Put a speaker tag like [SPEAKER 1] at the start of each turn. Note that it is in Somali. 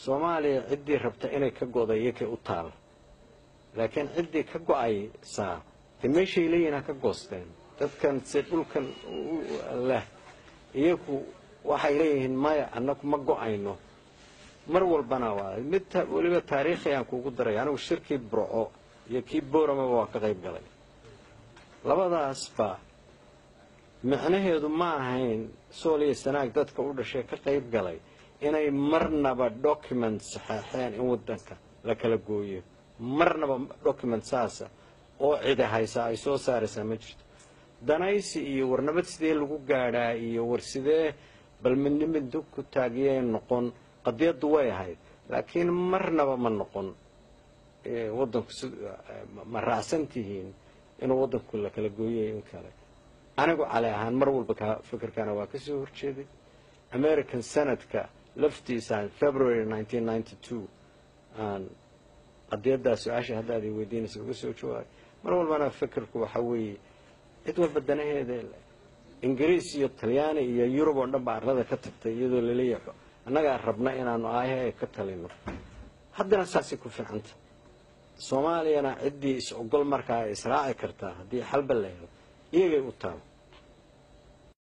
[SPEAKER 1] soomaaliya ciddii rabta inay ka go'da iyakay u taala laakiin ciddii ka go'aysaa de meeshay leeyihin ha ka goosteen dadkan se dhulkan leh iyaku waxay leeyihiin maya annagu ma go'ayno mar walbana waa mid weliba taariikhi aan kuugu daray anigu shirkii burco iyo kii booramaba waa ka qayb galay labadaasba micnaheedu ma ahayn sool iyo sanaag dadka u dhashay ka qayb galay inay marnaba document saxeexeen in waddanka la kala gooyo marnaba document saasa oo cidi haysaa ay soo saaraysaa ma jirto danaysi iyo war nabad sidee lagu gaadhaa iyo war sidee bal midnimid ku taagiyay noqon qadiyaddu way ahayd laakiin marnaba ma noqon waddanku ma raacsan tihiin inuu waddanku la kala gooyay in kale anigu cali ahaan mar walba ka fikirkana waa kasoo horjeeday american senadka laftiisaan february nineteen ninety two aan qadiyaddaa su-aasha haddaad i weydiinaysa uga soo jawaabay mar walbana fikirku waxa weeye cid walba danaheeda ingiriis iyo talyaani iyo yurub oo dhan ba arlada ka tagtay iyadoo laleeyahay annagaa rabna inaanu aayaha ka talino haddana saasay ku fiicanta soomaaliyana ciddii is ogol markaa israaci kartaa haddii xalba la helo iyagay u taal